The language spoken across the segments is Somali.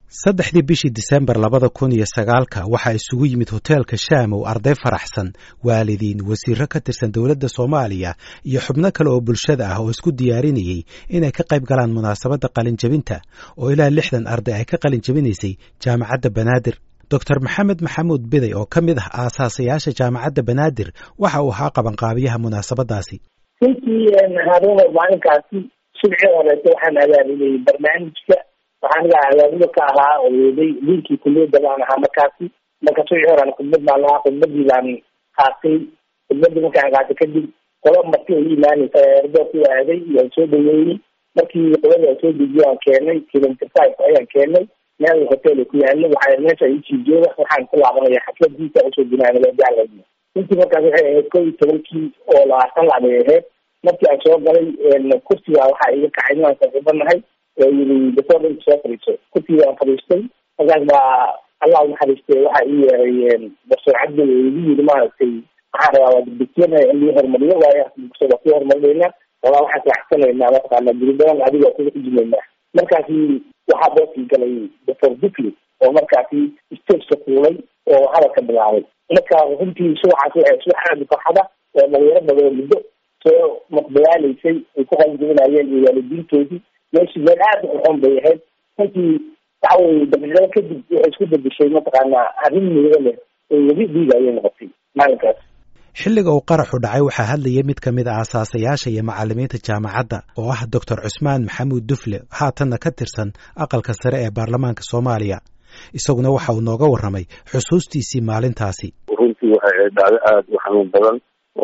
saddexdii bishii disembar labada kun iyo sagaalka waxaa isugu yimid hoteelka shaamow arday faraxsan waalidiin wasiiro ka tirsan dowladda soomaaliya iyo xubno kale oo bulshada ah oo isku diyaarinayey inay ka qayb galaan munaasabadda qalinjabinta oo ilaa lixdan arday ay ka qalin jabinaysay jaamacadda banaadir doctor maxamed maxamuud biday oo ka mid ah aasaasayaasha jaamacadda banaadir waxa uu ahaa qabanqaabiyaha munaasabadaasi runtii haruuno maalinkaasi subcii horeeta waxaan abaabulayay barnaamijka waxaan iga abaabulo ka ahaa oo weeday diinkii kuliyadda baan ahaa markaasi marka subcii horean khudbad baan lahaa khudbadii baan qaatay khudbadii markaan qaatay kadib qola marti ay imaanaysa erdo ku aaday waan soo dhaweeyey markii qolada aan soo dejiye aan keenay kilometer five ayaan keenay meel hotel ku yaalo waxaa meesha isii jooga waxaan ku laabanaya xafladiisa usoo dinaanalajacla runtii markaas waxay ahayd kow iyo tobankii oo labaatan lac bay ahayd markii aan soo galay kursiga waxaa iga kacay inaan saaxiibanahay oo yiri dasoor dhanka soo fadhiiso kursiga aan fadhiistay markaas baa allah unaxariistay waxaa ii yeeray doctor cabdi oo igu yiri maaragtay waxaan rabaa waa degdegtiyana in lii horumariyo waayo waa ku horumarinayna walaa waxaan raaxsanaynaa mataqaana guri badan adiga kuga xujumaynaa markaasi waxaa boosii galay doctor dufli oo markaasi stageka fuulay oo hadalka bilaabay marka runtii subaxaas waxay subax aada farxada oo dhalinyaro badan muddo soo maqdalaaleysay ay ku qalinjabinayeen iyo waalidiintoodii meeshii meel aada u xun bay ahayd runtii waxa weye daqiiqado kadib waxay isku bedeshay mataqaanaa arrin miiro leh oo webi dhiiga ayay noqotay maalinkaas xilliga uu qaraxu dhacay waxaa hadlayay mid ka mid a aasaasayaasha iyo macallimiinta jaamacadda oo ah doctor cusmaan maxamuud dufle haatanna ka tirsan aqalka sare ee baarlamaanka soomaaliya isaguna waxa uu nooga warramay xusuustiisii maalintaasi runtii waxay ahayd dhacdo aada u xanuun badan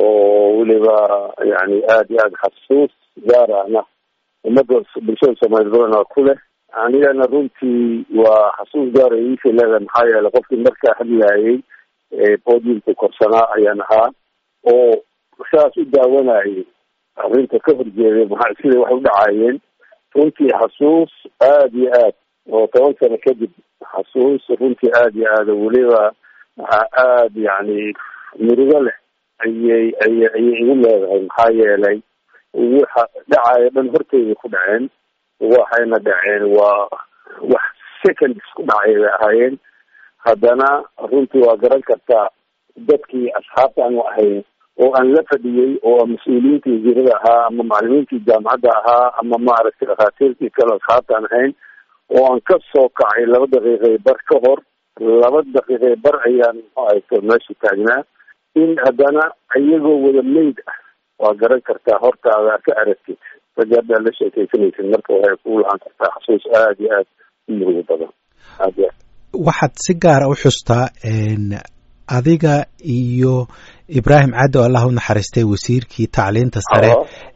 oo weliba yani aada iyo aada xasuus gaar ahna ummadda bulshada soomaaliya badanaa ku leh anigana runtii waa xasuus gaara iisha leedahay maxaa yeelay qofkii markaa hadlaayay podiumka korsanaa ayaan ahaa oo saas u daawanayay arrinta ka horjeeday maxaa siday wax u dhacaayeen runtii xasuus aada iyo aad oo toban sano kadib xasuus runtii aada iyo aada weliba aada yani murugo leh ayay ayay ayay igu leedahay maxaa yeelay waxa dhacaayo dhan horteyda ku dhaceen waxayna dhaceen waa wax seconds ku dhacay bay ahaayeen haddana runtii waa garan kartaa dadkii asxaabta aanu ahayn oo aan la fadhiyey oo mas-uuliyiintii wasiirada ahaa ama macalimiintii jaamacadda ahaa ama maaragtay dhakhaatiirtii kale asxaabta aan ahayn oo aan ka soo kacay laba daqiiqay bar ka hor laba daqiiqay bar ayaan muxuu ahayto meesha taagnaa in haddana iyagoo wada meyd ah waa garan kartaa hortaada ka aragtid ragga haddaa la sheekaysanaysid marka waxay ku lahaan kartaa xasuus aada iyo aada u murugo badan aad iyo aad waxaad si gaara u xustaa adiga iyo ibraahim caddi oo allah u naxariistay wasiirkii tacliinta sare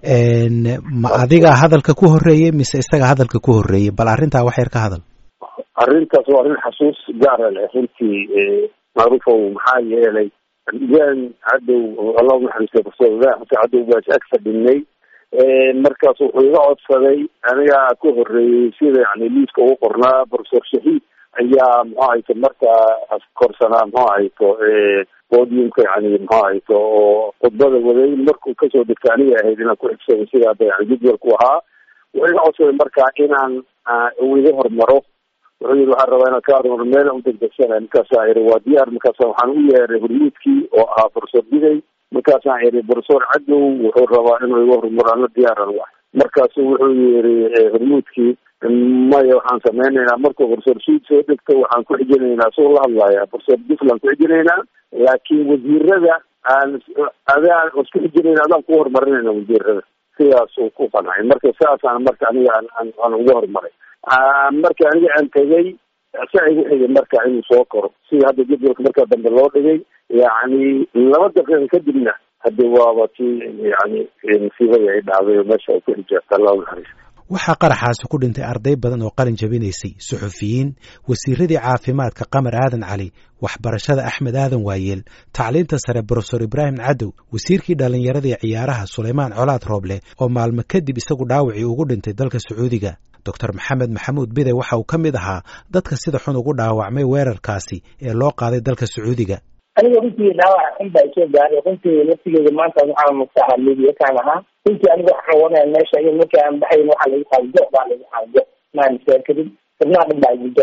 ma adiga hadalka ku horeeyey mise isaga hadalka ku horeeyey bal arrintaa wax yar ka hadal arrintaas waa arrin xasuus gaara leh runtii macruufow maxaa yeelay ibraahim cadow allah u naxariistay profesor ibrahim xasan cadow baa ag fadhinay markaas wuxuu iga codsaday anigaa ka horeeyey sida yani liiska ugu qornaa profesor shahiid ayaa muxuu ahayto markaa korsanaa muxuu ahayto podiumka yani muxuu ahayto oo khudbada waday markuu kasoo degta aniga ahayd inaan ku xigsaday sida hadda yani jadwalku ahaa wuxuu iga codsaday markaa inaan uu iga hormaro wuxuu yiri waxaan rabaa inaan ka hormaro meel u degdegsana markaasaa iri waa diyaar markaasa waxaan u yeeray hormuudkii oo ahaa profesor biday markaasaan iri profesor cadow wuxuu rabaa inuu iga hormaro ana diyaaran wa markaasu wuxuu yiri hormuudkii maya waxaan sameynaynaa markuu profesor suud soo dhegto waxaan ku xijinaynaa soo la hadlaya profesor duflan ku xijinaynaa laakiin wasiirada aan adaan isku xijinayna adaan ku horumarinayna wasiirada sidaasuu ku qancay marka saasaan marka aniga aan aan uga horumaray marka aniga aan tegay sa igu xigay marka inuu soo koro sida hadda jadwalka markaa dambe loo dhigay yacni laba daqiiqa kadibna haddi waaba ti yani musiibadii ay dhacday oo meesha ay ku xijaabta allah unaxariista waxaa qaraxaasi ku dhintay arday badan oo qalin jabinaysay suxufiyiin wasiiradii caafimaadka qamar aadan cali waxbarashada axmed aadan waayeel tacliinta sare brofesor ibraahim cadow wasiirkii dhallinyaradii ciyaaraha sulaymaan colaad rooble oo maalmo kadib isagu dhaawacii ugu dhintay dalka sacuudiga doctor maxamed maxamuud bide waxa uu ka mid ahaa dadka sida xun ugu dhaawacmay weerarkaasi ee loo qaaday dalka sacuudiga aniga runtii dhaawac xun baa isoo gaaray runtii laftigeeda maanta waxaan mugtaha mediakaan ahaa runtii aniga waxaan wanaya meesha in markii aan baxayn waxaa lagu qaado go baa lagu qaado go maan istaag kadib xubnaha dhan baa igu jabay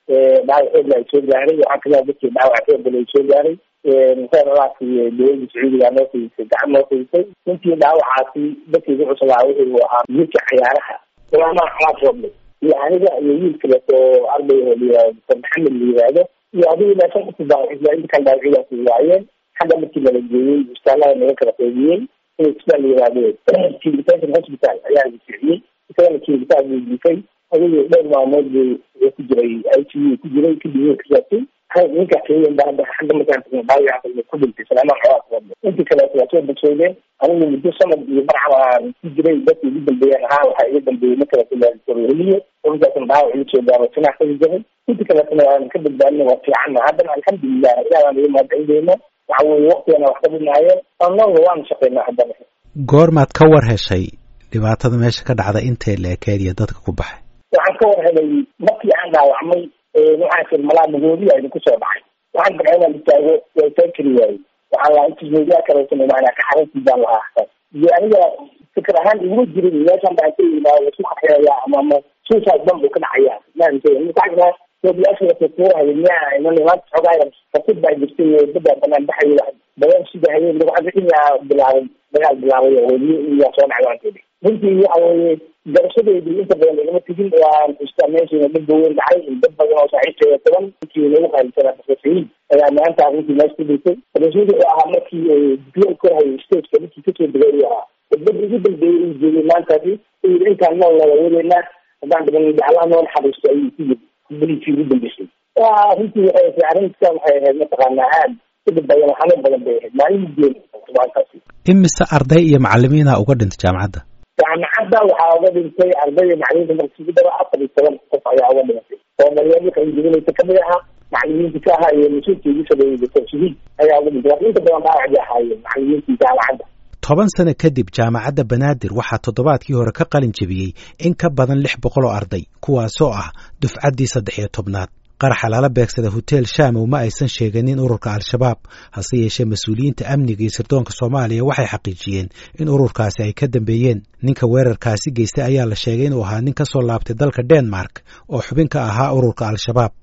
dhaawac xoogla ay soo gaaray waxaa kamida dadkii dhaawac xoogala ay soo gaaray museeladaasi dowladda sacuudiga noo fiisay gacan noo fiisay intii dhaawacaasi dadkii ku cuslaa wuxuu ahaa wiilka cayaaraha sulaamaan calaad roble iyo aniga iyo wiil kaleeto oo arday oo layihahdo dr maxamed la yihahdo iyo adigu ilaa shan kusii dhaawacisla inta kale dhaawacyadaasi waayeen xagga markii nala geeyey isbitaallada naga kala qaybiyey in isbitaal la yihahdo kivitation hospital ayaa la ficiyey isagana kivitaan buu jiifay adigu dhowr maalmood buu ku jiray i c u ku jiray kadib wuu kasaabtay ninka keliyan ba hadda xagga markaan tagno dhaawaca ku dhintay salaamaan colaad roble intii kaleeto waa soo bogsoodeen anigu muddo sanad iyo barcam aan ku jiray dadkii ugu dambeeyeen ahaa waxaa iga dambeeyey markaleeliye urkaasna dhaawac iga soo gaaro sinax kaga jabay intii kaleetona aan ka badbaadina waa fiicanna haddana alxamdulilah ilaah baan iga mahadcelindeyna waxa weye waktigana wax ka dhinaayeen annaguna waanu shaqeynaa haddana goormaad ka war heshay dhibaatada meesha ka dhacda intee la ekeed iyo dadka ku baxay waxaan ka war helay markii aan dhaawacmay waxaan fir malaa magoodiya idinku soo dhacay waxaan dabca inaan istaago waa istaag kari waayey waxaan lahaa intis moodiyaa kaleesan maanaa ka xaruntii baan lahaa xasan iyo aniga fikir ahaan iguma jirin meeshan baan ka yimaado isu qaxeeya ama ama suicide bomb uu ka dhacaya maanta moobiyaasha lakukuurhayo miyaa iman maanta xoogaa rasid baa jirtay dadaa banaan baxayo badan sida hayeen laguxabixiyaa bilaabay dagaal bilaabay oo weliyo iyaa soo dhacay waan kedi runtii waxa weeye garashadeedii inta badan igama tegin waan istaa meeshiina dhib weyn dhacay dad badan oo saaxiibkeeda toban ninkii nagu qaalisanaa profesoriin ayaa maanta arrintii meesha ku dhintay profesoriin wuxuu ahaa markii diplom korhayo stageka ninkii kasoo degay uu ahaa dad ugu dambeeyey uu joogay maantaasi uu yidhi intaan nool wada wadeynaa haddaan dhiban allah noo naxariisto ayuu ku yidhi beliisii ugu dambeysay runtii waxay arrinta waxay ahayd mataqaanaa aad kadib badan xanuun badan bay ahayd maalin geed maantaasi imise arday iyo macalimiina uga dhintay jaamacadda jaamacadda waxaa uga dhintay ardayda macalimiinta markii dara afar iyo toban qof ayaa uga dhintay oo dhalinyarada qalinjibinaysa kamid ahaa macalimiinta ka ahaa iyo mas-uulka igu sabeeyey doctor shahiid ayaa uga dhintay laakiin inta badan dhaawacdi ahaayeen macalimiintii jaamacadda toban sano kadib jaamacadda banaadir waxaa toddobaadkii hore ka qalin jebiyey in ka badan lix boqol oo arday kuwaasoo ah dufcaddii saddex iyo tobnaad qaraxa lala beegsada hotel shamow ma aysan sheeganin ururka al-shabaab hase yeeshee mas-uuliyiinta amniga iyo sirdoonka soomaaliya waxay xaqiijiyeen in ururkaasi ay ka dambeeyeen ninka weerarkaasi geystay ayaa la sheegay inuu ahaa nin ka soo laabtay dalka denmark oo xubin ka ahaa ururka al-shabaab